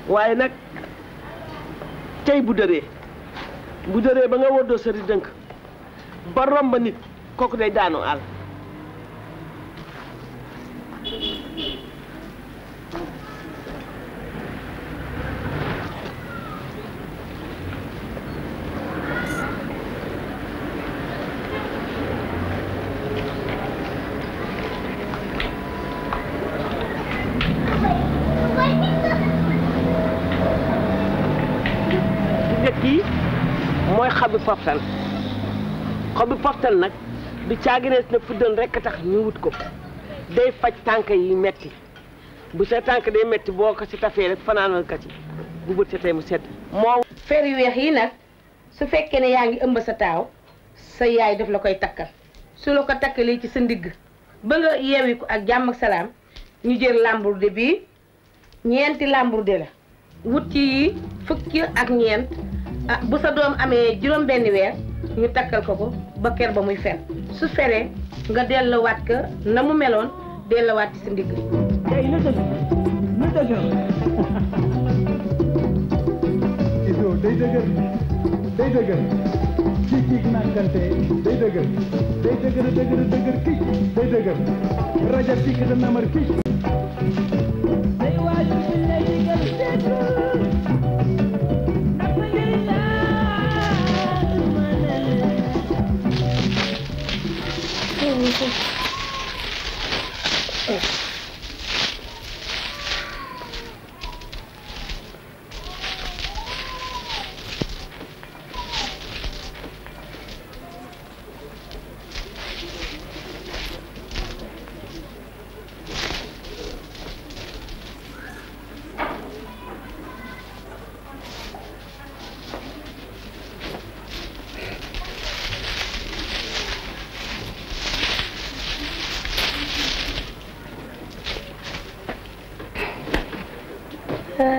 waaye nag tey bu dëree bu dëree ba nga woddoo sëri dënk ba romb nit kooku day daanu àll njëkk yi mooy xobi poftal xobi poftal nag du caaginees na fuddan rekk tax ñu wut ko day faj tànk yi metti bu sa tànk day metti boo ko ci tafee rek fanaanal ka ci bu bët setee mu sedd moo fer yu weex yi nag su fekkee ne yaa ngi ëmb sa taaw sa yaay daf la koy takkal su la ko takkalee ci sa ndigg ba nga yeewi ko ak jàmm ak salaam ñu jël lambourde bii ñeenti lambourde la wut ci yi fukki ak ñeent ah bu sa doom amee juróom benn weer ñu takkal ko ko ba ker ba muy fer su feree nga delluwaat ko na mu meloon delluwaat ci sa ndigg day na dëgg na dëgër iso day dëgër day dëgër kii kii nànkante day dëgër day dëgër dëgër dëgër kii day dëgër raja kii ka namar kii